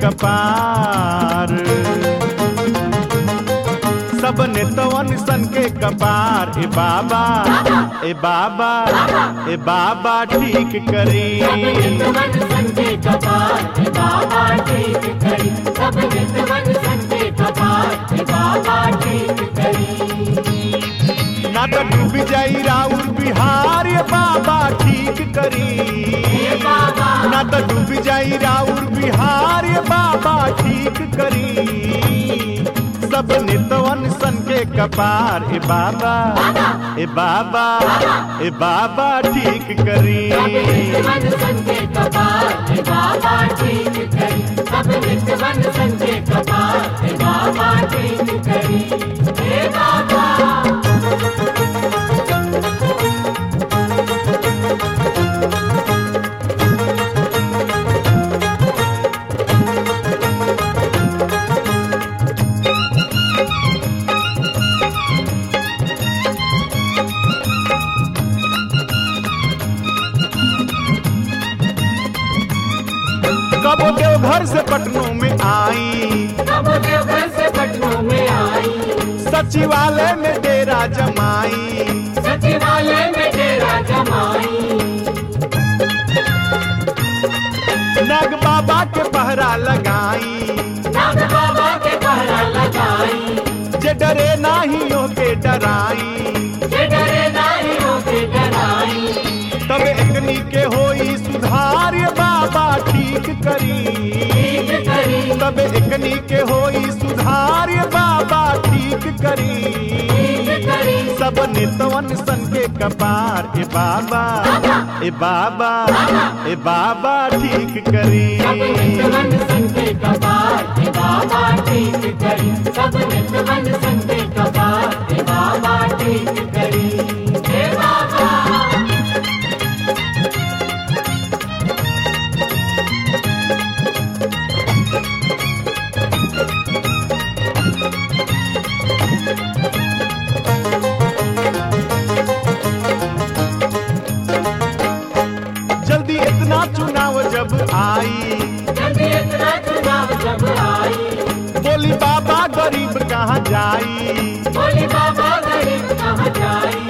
कपार सब नेतवन सन के कपार ए बाबा ए बाबा ए बाबा ठीक करी नित्यवन संते कपार हे बाबा ठीक करी सब नित्यवन संते कपार हे बाबा ठीक करी ना तो डूब जाई राउर बिहार ये बाबा ठीक करी हे बाबा ना तो डूब जाई राउर बिहार ये बाबा ठीक करी सब नितवन सन के कपार ए बाबा ए बाबा ए बाबा ठीक करी नित्यवन संते कपार हे बाबा ठीक करी सब नित्यवन संते कपार हे बाबा ठीक करी हे बाबा कबो देव घर से पटनों में आई कब देवघर से पटनों में आई सचिवालय में डेरा जमाई सचिवालय में डेरा जमाई नाग बाबा के पहरा लगाई नाग बाबा के पहरा लगाई जे डरे नाहियों के डराई जे डरे नाही होके डराई तब एकनी के होई सुधार ये बाबा ठीक करी ठीक करी तब एकनी के होई सुधार ये बाबा ठीक करी ठीक करी सब नितवन सन के कपार ए बाबा ए बाबा ए बाबा ठीक करी सब नित्यवन संते कपार हे बाबा ठीक करी सब नित्यवन संते कपार हे बाबा ठीक करी हे बाबा जल्दी इतना चुनाव जब आई जल्दी इतना चुनाव जब आई बोली बाबा गरीब कहाँ जाई बोली बाबा गरीब कहाँ जाई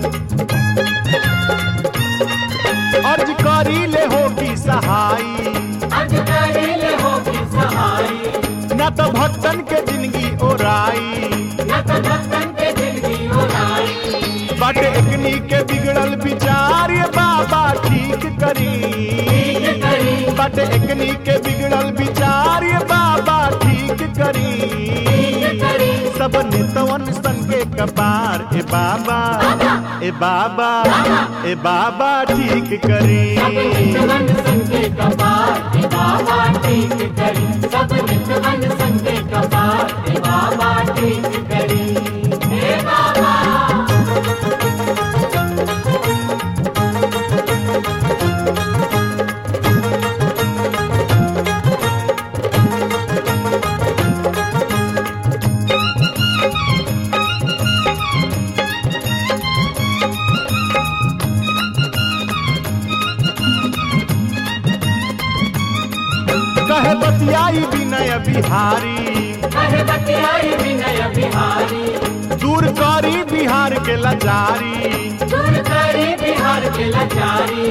अर्ज करी ले होगी सहाई अधिकारी ले होगी सहाई न तो भक्तन के जिंदगी ओराई न तो भक्तन के जिंदगी उड़ाई बट एकनी के बिगड़ल विचार ये बाबा ठीक करी ठीक करी बट एकनी के बिगड़ल विचार ये बाबा ठीक करी ठीक करी सब नितवन सन के कपार ए बाबा ए बाबा ए बाबा ठीक करी सब नित्यवन संते कपार हे बाबा ठीक करी सब नित्यवन संते कपार हे बाबा ठीक करी हे बाबा कहे बतियाई विनय बिहारी कहे बतियाई विनय बिहारी दूर करी बिहार के लाचारी दूर करी बिहार के लाचारी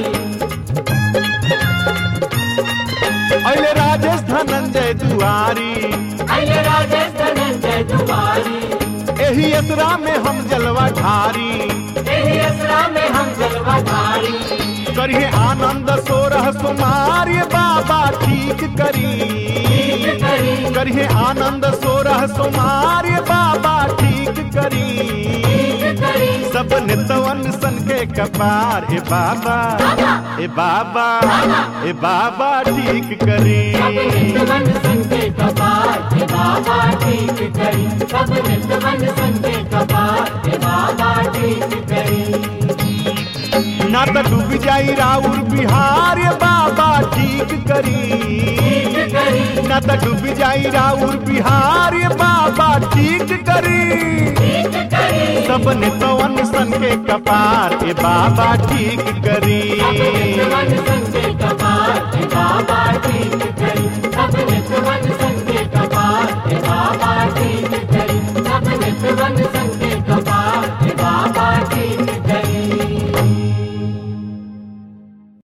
अले राजेश धनंजय दुआरी अये राजेश धनंजय दुआरी एही यात्रा में हम जलवा ढारी यही असरा में हम जलवा धारी करिए आनंद सोरह सुमार ये बाबा ठीक करी ठीक करी करिए आनंद सोरह सुमार ये बाबा ठीक करी ठीक करी सब नितवन सन के कपार ए बाबा ए बाबा ए बाबा ठीक करी सब नित्यवन संते कपार हे बाबा ठीक करी सब नित्यवन संते कपार हे बाबा ठीक करी ना तो डूब जाई राउर बिहार ये बाबा ठीक करी ठीक करी ना तो डूब जाई राउर बिहार ये बाबा ठीक करी ठीक करी सब नितवन सन के कपार ए बाबा ठीक करी